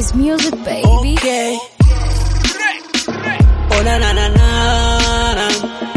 It's music, baby. Okay. Oh na na na na na.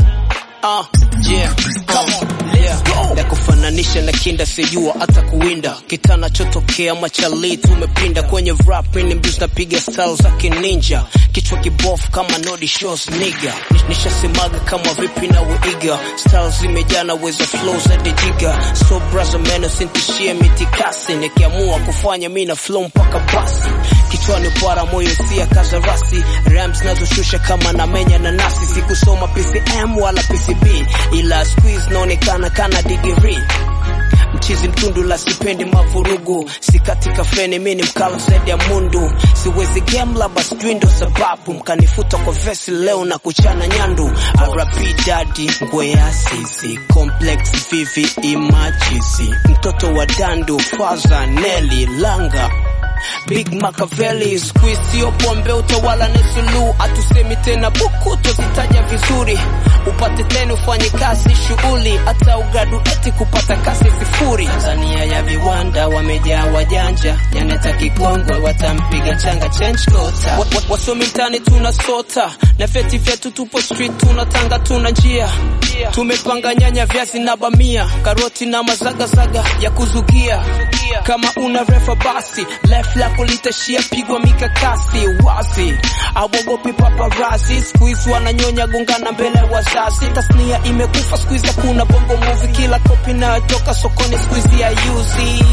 Ah, yeah. Come on. Let's go. Na kufananisha na kinda sijua hata kuwinda kitana chotokea machali tumepinda kwenye rap ni mbus napiga style za kininja kichwa kibofu kama nodi shows nigga nishasemaga kama vipi na uiga style zimejaa na uwezo flow za jiga so brother man usintishie mitikasi nikiamua kufanya mi na flow mpaka basi kichwani para moyo sia kaza rasi rams nazoshusha kama na menya na nasi sikusoma PCM wala PCB ila squeeze naonekana kana digiri mchizi mtundu la sipendi mavurugu sikatika feni mi ni mkala zaidi ya mundu siwezi game labda sijui ndo sababu mkanifuta kwa vesi leo na kuchana nyandu rp dadi ngweasisi complex vivi imajisi mtoto wa dandu faza neli langa Big Machiavelli squeeze sio pombe utawala ni suluhu atusemi tena buku tozitaja vizuri upate tena ufanye kazi shughuli hata ugraduate kupata kasi sifuri Tanzania ya viwanda wamejaa wajanja yaneta kikongwe watampiga changa change kota wa, wa, wasomi mtani tuna sota na vyeti vyetu tupo street tunatanga tuna njia tumepanga nyanya viazi na bamia karoti na mazagazaga ya kuzugia kama una refa basi left lako litashia pigwa mikakasi wazi awogopi paparazzi squeeze wananyonya gongana mbele ya wazazi tasnia imekufa squeeze hakuna bongo movie kila kopi nayotoka sokoni squeeze ya yuzi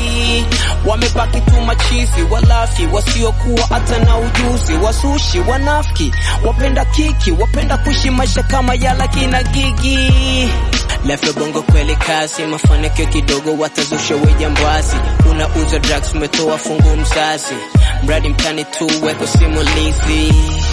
wamebaki tu machizi walafi wasiokuwa hata na ujuzi wasushi wanafiki wapenda kiki wapenda kuishi maisha kama yala kina gigi Lefe bongo kweli kazi, mafanikio kidogo watazusha wejambazi. Unauza drugs, umetoa fungu mzazi, mradi mtani tu weko simulizi.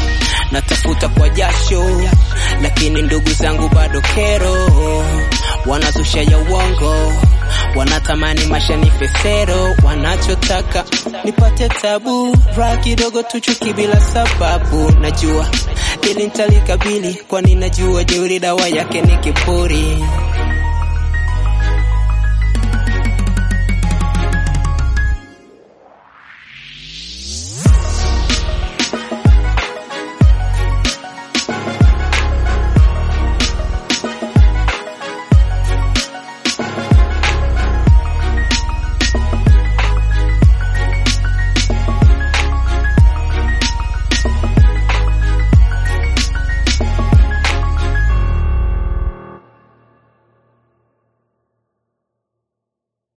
Natafuta kwa jasho, lakini ndugu zangu bado kero, wanazusha ya uongo wanatamani maisha ni fesero, wanachotaka nipate tabu, raha kidogo tuchuki bila sababu. Najua ili nitalikabili, kwani najua jeuri dawa yake ni kiburi.